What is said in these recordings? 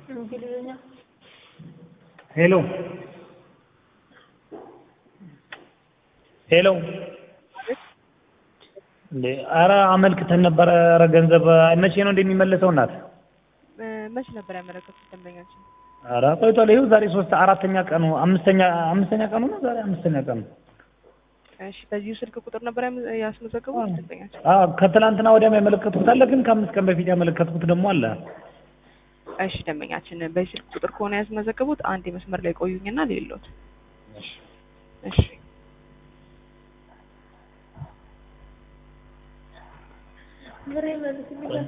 እንግሊዝኛ ሄሎ ሄሎ እንዴ ኧረ አመልክተን ነበረ። ኧረ ገንዘብ መቼ ነው እንደሚመለሰው እናት? መች ነበር ያመለከቱት ደንበኛችን? ኧረ ቆይቷል። ይኸው ዛሬ ሶስት አራተኛ ቀኑ አምስተኛ አምስተኛ ቀኑ ነው ዛሬ አምስተኛ ቀኑ። እሺ በዚሁ ስልክ ቁጥር ነበር ያም- ያስመዘገቡት ደንበኛችን? አዎ ከትላንትና ወዲያም ያመለከትኩት አለ፣ ግን ከአምስት ቀን በፊት ያመለከትኩት ደግሞ አለ። እሺ ደንበኛችን በዚህ ስልክ ቁጥር ከሆነ ያስመዘገቡት አንድ የመስመር ላይ ቆዩኝና ሌሎት እሺ ብሬ መልስልኝ።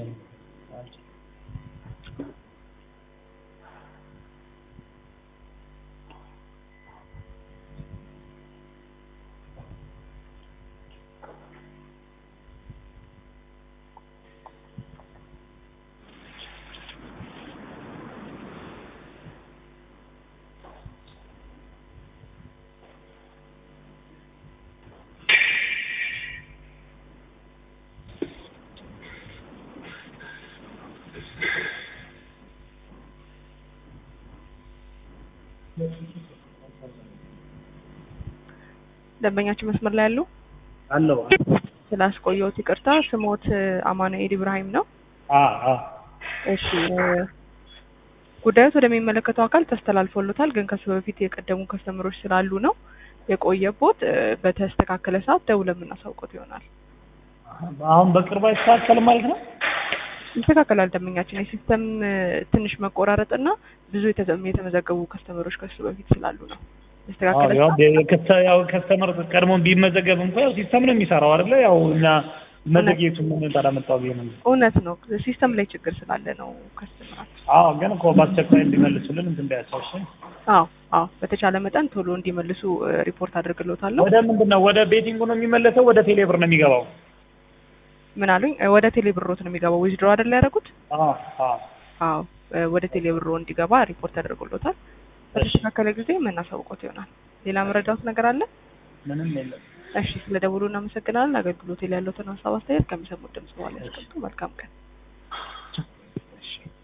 ደንበኛችን መስመር ላይ ያሉ አለው ስላስቆየሁት ይቅርታ። ስሞት አማኑኤል ኢብራሂም ነው። አ አ እሺ ጉዳዮት ወደሚመለከተው አካል ተስተላልፎሎታል። ግን ከሱ በፊት የቀደሙ ከስተምሮች ስላሉ ነው የቆየቦት። በተስተካከለ ሰዓት ደውለን የምናሳውቀት ይሆናል። አሁን በቅርቡ አይስተካከልም ማለት ነው። ይስተካከላል። ደንበኛችን የሲስተም ትንሽ መቆራረጥና ብዙ የተዘ- የተመዘገቡ ከስተመሮች ከሱ በፊት ስላሉ ነው የተስተካከለ ያው ሰዓት የከተ- ያው ከስተመር ቀድሞ ቢመዘገብ እንኳ ያው ሲስተም ነው የሚሰራው አይደለ? ያው እኛ መዘግየቱ ምን ታላመጣው ብዬ ነው። እውነት ነው። ሲስተም ላይ ችግር ስላለ ነው ከስተመራችን። አዎ ግን እኮ በአስቸኳይ እንዲመልሱልን እንትን እንዳያሳውሽ። አዎ አዎ፣ በተቻለ መጠን ቶሎ እንዲመልሱ እ፣ ሪፖርት አድርግሎታለሁ። ወደ ምንድን ነው ወደ ቤቲንጉ ነው የሚመለሰው? ወደ ቴሌብር ነው የሚገባው? ምን አሉኝ? እ፣ ወደ ቴሌ ብሮት ነው የሚገባው። ዊዝድሮ አይደል ያደረጉት? አዎ አዎ። አዎ እ፣ ወደ ቴሌ ብሮ እንዲገባ ሪፖርት አድርጎሎታል። በተስተካከለ ጊዜ የምናሳውቀት ይሆናል። ሌላ መረዳት ነገር አለ? ምንም የለም። እሺ፣ ስለ ደውሉ እናመሰግናለን። አገልግሎት ላይ ያለውን ሀሳብ አስተያየት ከሚሰሙት ድምጽ በኋላ ያስቀምጡ። መልካም ቀን። እሺ